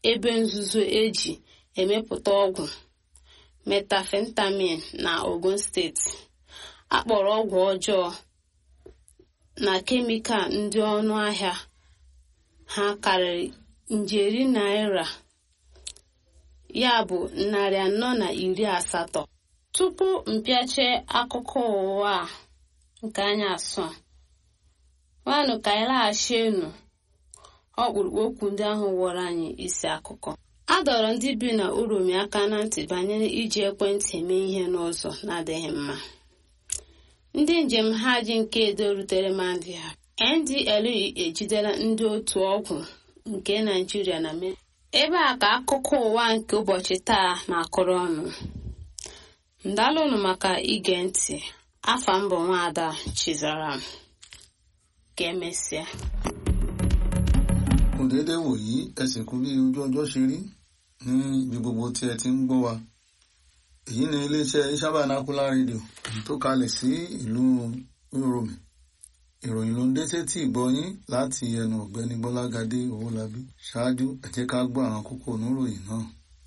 ebe nzuzo eji emepụta ọgwụ metafentamin na ogun steeti akpọrọ ọgwụ ọjọọ na kemikal ndị ọnụ ahịa ha karịrị njeri naira ya bụ narị anọ na iri asatọ tupu mpịache akụkọ ụwa a nke anyị asụ a nwanụ ka anyị laghachi enu ọkpụrụkpụ okwu ndị ahụ wọrọ anyị isi akụkọ a dọrọ ndị bi na uromi aka na ntị banyere iji ekwentị eme ihe n'ụzọ na-adịghị mma ndị njem ha ji nke edo rutere mandia ndle ejidela ndị otu ọgwụ nke naijiria na me ebe a ka akụkọ ụwa nke ụbọchị taa na-akụrụ ọnụ ndalụnụ maka ige ntị afa mbụ nwaada chizaram ka emesịa kò déédé wòyí ẹ sì kú bí ojú ọjọ́ ṣe rí ní ibi gbogbo tí ẹ ti ń gbọ́ wa èyí ni iléeṣẹ́ Iṣabanakular rédíò tó kalẹ̀ sí ìlú Uromi ìròyìn ló ń dé sétí ìgbọ́yín láti ẹnu ọ̀gbẹ́ni Bọ́lágadé Owólabí ṣáájú ẹ jẹ́ ká gbọ́ àwọn kókó oníròyìn náà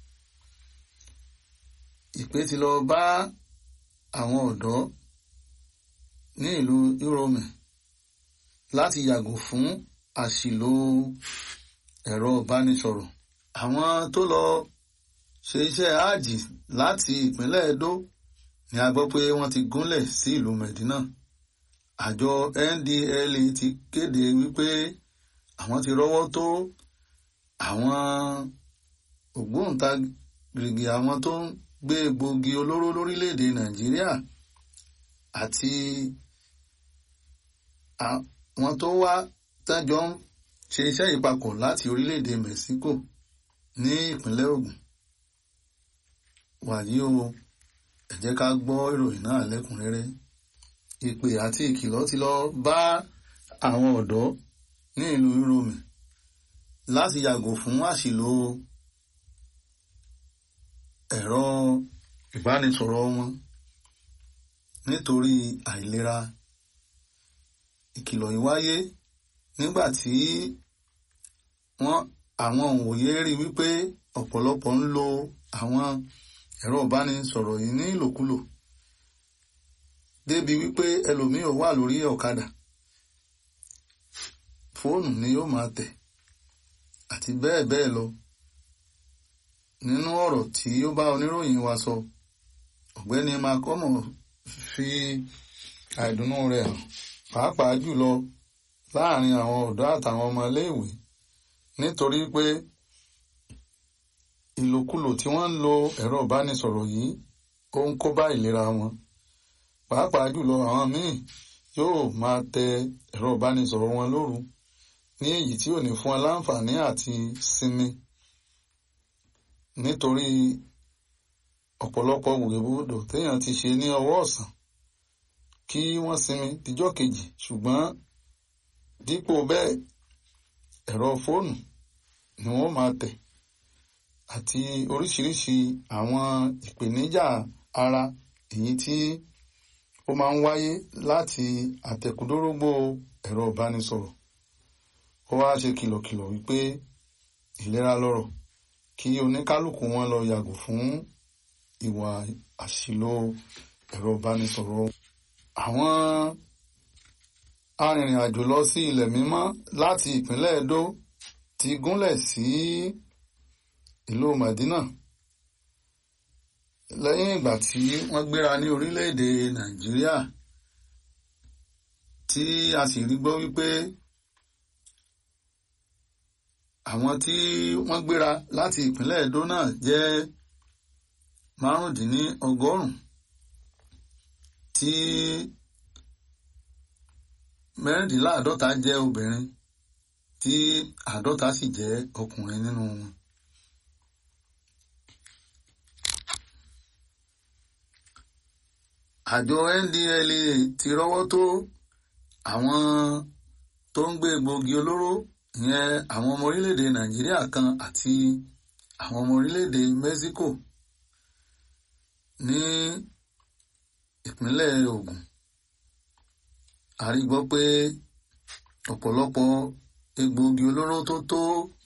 ìpè ti lọ bá àwọn ọ̀dọ́ ní ìlú Uromi láti yàgò fún àṣìlò ẹ̀rọ ìbánisọ̀rọ̀ àwọn tó lọ ṣe iṣẹ́ áàjì láti ìpínlẹ̀ Edo ni a gbọ́ pé wọ́n ti gúnlẹ̀ sí ìlú Medina àjọ NDLEA ti kéde wípé àwọn ti rọ́wọ́ tó àwọn ògbóǹtarìgì àwọn tó ń gbé egbògi olóró lórílẹ̀‐èdè Nàìjíríà àti àwọn tó wá tájọ́ ń ṣe iṣẹ́ yìí papọ̀ láti orílẹ̀-èdè Mexico ní ìpínlẹ̀ Ògùn wàyí o ẹ jẹ́ ká gbọ́ ìròyìn náà lẹ́kùnrẹ́rẹ́ ìpè àti ìkìlọ̀ ti lọ bá àwọn ọ̀dọ́ ní ìlú Uromi láti yàgò fún àṣìlò ẹ̀rọ ìbánisọ̀rọ̀ wọn nítorí àìlera ìkìlọ̀ yìí wáyé nígbà tí wọ́n àwọn òǹwòye rí wípé ọ̀pọ̀lọpọ̀ ń lo àwọn ẹ̀rọ ìbánisọ̀rọ̀ yìí ní ìlòkulò débi wípé ẹlòmíì ò wà lórí ọ̀kadà fóònù ni yóò máa tẹ̀ àti bẹ́ẹ̀ bẹ́ẹ̀ lọ nínú ọ̀rọ̀ tí ó bá oníròyìn wa sọ ọ̀gbẹ́ni makomo fi àìdùnnú rẹ̀ hàn pàápàá jùlọ láàrin àwọn ọ̀dọ́ àtàwọn ọmọ iléèwé nítorí pé ìlòkulò tí wọ́n ń lo ẹ̀rọ ìbánisọ̀rọ̀ yìí ó ń kó bá ìlera wọn pàápàá jùlọ àwọn míì yóò máa tẹ ẹ̀rọ ìbánisọ̀rọ̀ wọn lóru ní èyí tí ò ní fún wọn láǹfààní àti sinmi nítorí ọ̀pọ̀lọpọ̀ wòlébòdò téèyàn ti ṣe ní ọwọ́ ọ̀sán kí wọ́n sinmi díjọ́ kejì ṣùgbọ́n dípò bẹ́ẹ̀ ẹ̀rọ fóònù ni wọ́n máa tẹ̀ àti oríṣiríṣi àwọn ìpèníjà ara èyí tí ó máa ń wáyé láti àtẹ̀kùdórógbó ẹ̀rọ ìbánisọ̀rọ̀ ó wá ṣe kìlọ̀kìlọ̀ wípé ìlera lọ́rọ̀ kí oníkálukú wọn lọ yàgò fún ìwà àṣìlò ẹ̀rọ ìbánisọ̀rọ̀ àwọn arìnrìn-àjò lọ sí ilẹ̀ mímọ́ láti ìpínlẹ̀ Edo ti gúnlẹ̀ sí ìlú Madina lẹ́yìn ìgbà tí wọ́n gbéra ní orílẹ̀-èdè Nàìjíríà tí a sì rí gbọ́ wípé àwọn tí wọ́n gbéra láti ìpínlẹ̀ Edo náà jẹ́ márùndínlọ́gọ́rùn-ún tí mẹ́rìndínláàádọ́ta jẹ́ obìnrin tí àádọ́ta sì jẹ́ ọkùnrin nínú wọn. àjọ NDLEA ti rọ́wọ́ tó àwọn tó ń gbé egbòogi olóró ìyẹn àwọn ọmọ orílẹ̀-èdè Nàìjíríà kan àti àwọn ọmọ orílẹ̀-èdè Mexico ní ìpínlẹ̀ Ògùn a rí gbọ́ pé ọ̀pọ̀lọpọ̀ egbòogi olóró tó tó